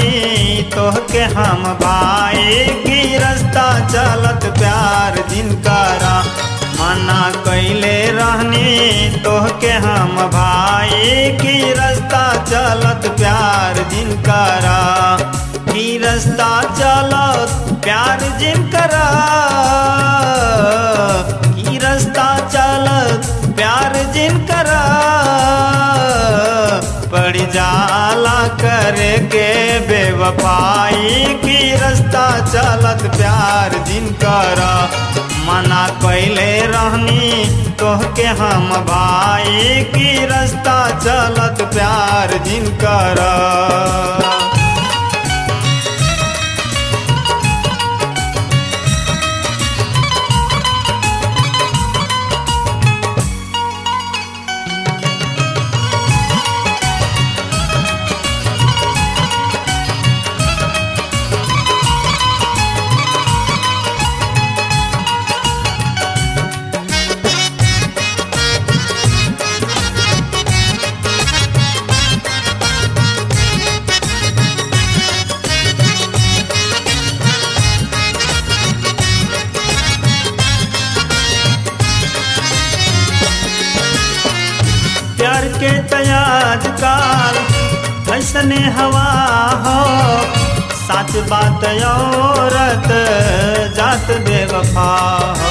रहनी तोहके हम भाई की रास्ता चलत प्यार जिनकरा मना कैले रहनी तोहके हम भाई की रास्ता चलत प्यार जिनकरा की रास्ता चलत प्यार जिनकरा की रास्ता चलत प्यार जिनकरा पड़ जाला करे के बेवफाई की रास्ता चलत प्यार जिनकरा मना कैले रहनी तोहके हम भाई की रास्ता चलत प्यार जिनकरा प्यार के तयाज काल ऐसने हवा हो सच बात औरत जात बेवफा हो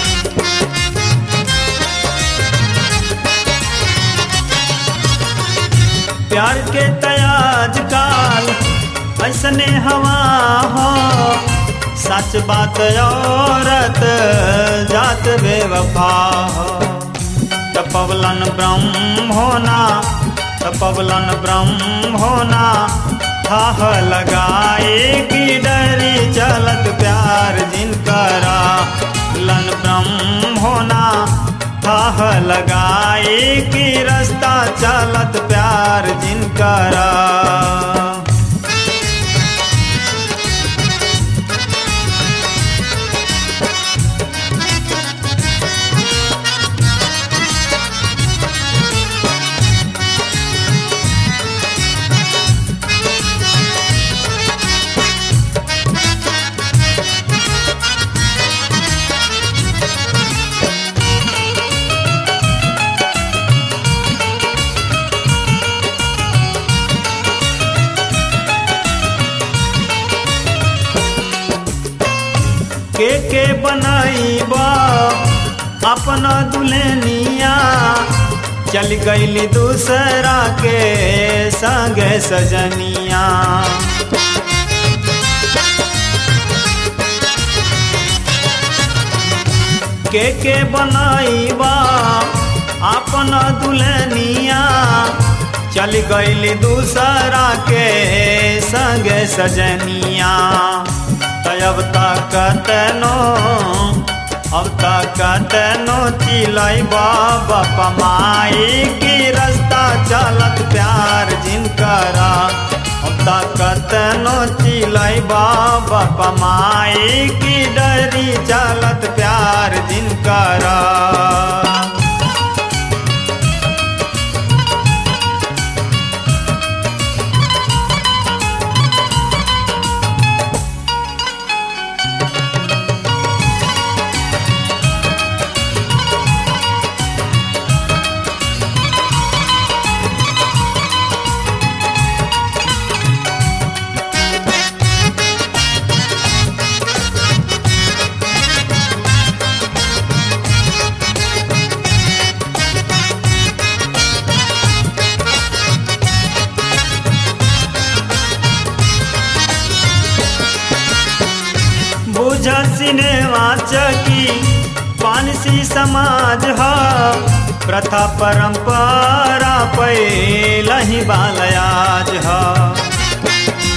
प्यार के तयाज काल ऐसने हवा हो सच बात औरत जात बेवफा हो तपवलन ब्रह्म होना तपवलन ब्रह्म होना थाह लगाए की डरी चलत प्यार जिनकरा लन ब्रह्म होना थाह लगाए की रास्ता चलत प्यार जिनकरा के के बनाईबा अपना दुल्हनिया चल गईली दूसरा के संगे सजनिया के के बनाईबा अपना दुल्हनिया चल गईली दूसरा के संगे सजनिया अब तक तेनो अब तक तेनो चिलाई बाबा पमाई की रास्ता चलत प्यार जिनकरा अब तक तेनो चिलाई बाबा पमाई की डरी चलत प्यार जिनकरा बुझ सिनेमा चकी पानसी समाज ह प्रथा परंपरा पैलही बालयाज ह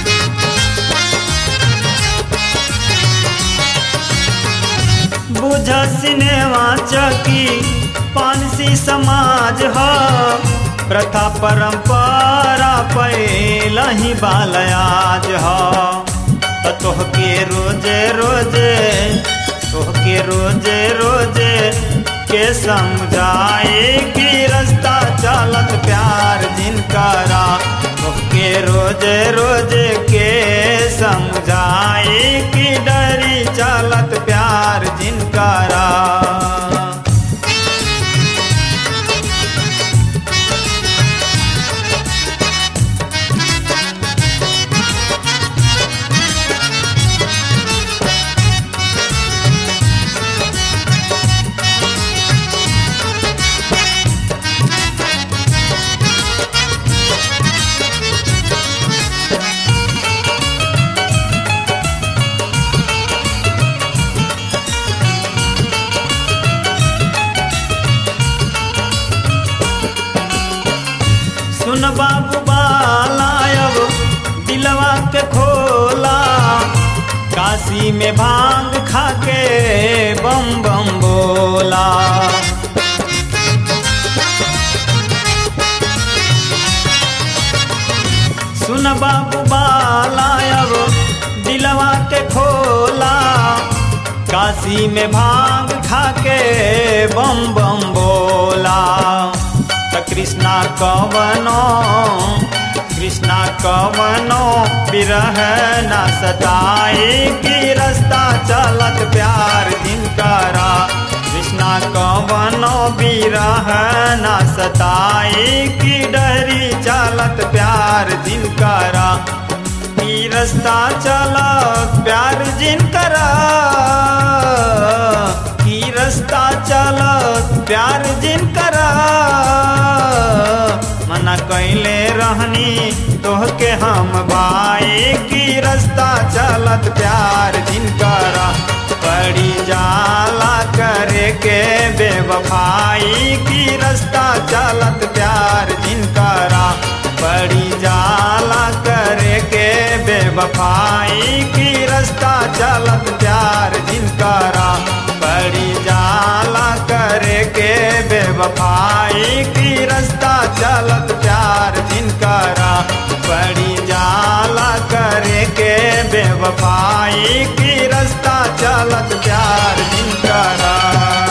बुझ सिनेमा चकी पानसी समाज ह प्रथा परंपरा पैलही बालयाज ह त तोहके रोजे रोजे तोहके रोजे रोजे के समझाए कि रास्ता चलत प्यार जिनकरा तोहके रोजे रोजे के जिनकरा सुन बाबू बालायब दिलवा के खोला काशी में भांग खाके बम बम बोला सुन बाबू बालायब दिलवा के खोला काशी में भांग खाके बम बम बोला त कृष्णा कवनो कृष्णा कवनो विरह न सताए की रास्ता चलत प्यार जिनकरा कृष्णा कवनो विरह न सताए की डरी चलत प्यार जिनकरा की रास्ता चलत प्यार जिनकरा की रास्ता चलत प्यार जिनकरा मना कैले रहनी तोहके हम भाई की रास्ता चलत प्यार जिनकरा पड़ी जाला करे के बेवफाई की रास्ता चलत प्यार जिनकरा पड़ी जाला करे के बेवफाई की रास्ता चलत प्यार जिनकरा पड़ी जाला करे के बेवफाई की रास्ता चलत प्यार जिनकरा पड़ी जाला करे के बेवफाई की रास्ता चलत प्यार जिनकरा